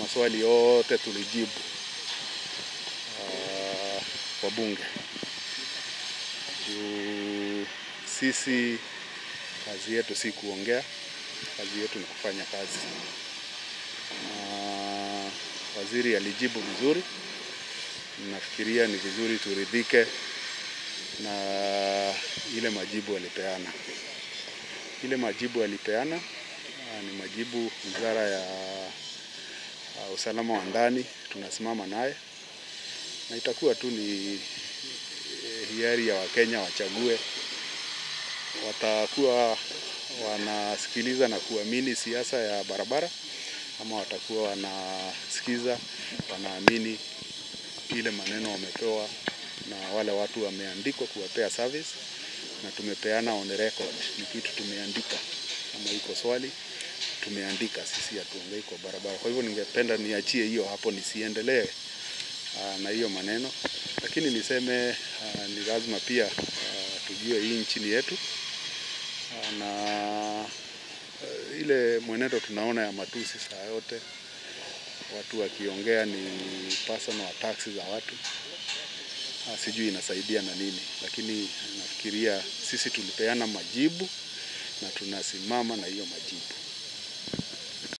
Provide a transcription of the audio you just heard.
maswali yote tulijibu uh, kwa bunge juu sisi kazi yetu si kuongea, kazi yetu ni kufanya kazi. Na waziri alijibu vizuri, nafikiria ni vizuri turidhike na ile majibu alipeana. Ile majibu alipeana ah, ni majibu wizara ya ah, usalama wa ndani tunasimama naye, na itakuwa tu ni eh, hiari ya Wakenya wachague watakuwa wanasikiliza na kuamini siasa ya barabara ama watakuwa wanasikiza wanaamini ile maneno wamepewa na wale watu wameandikwa kuwapea service, na tumepeana on record, ni kitu tumeandika. Kama iko swali tumeandika, sisi hatuongei kwa barabara. Kwa hivyo ningependa niachie hiyo hapo, nisiendelee ah, na hiyo maneno, lakini niseme ah, ni lazima pia ah, tujue hii nchini yetu Ah, na eh, ile mwenendo tunaona ya matusi saa yote, watu wakiongea ni personal attacks za watu Ah, sijui inasaidia na nini, lakini nafikiria sisi tulipeana majibu na tunasimama na hiyo majibu.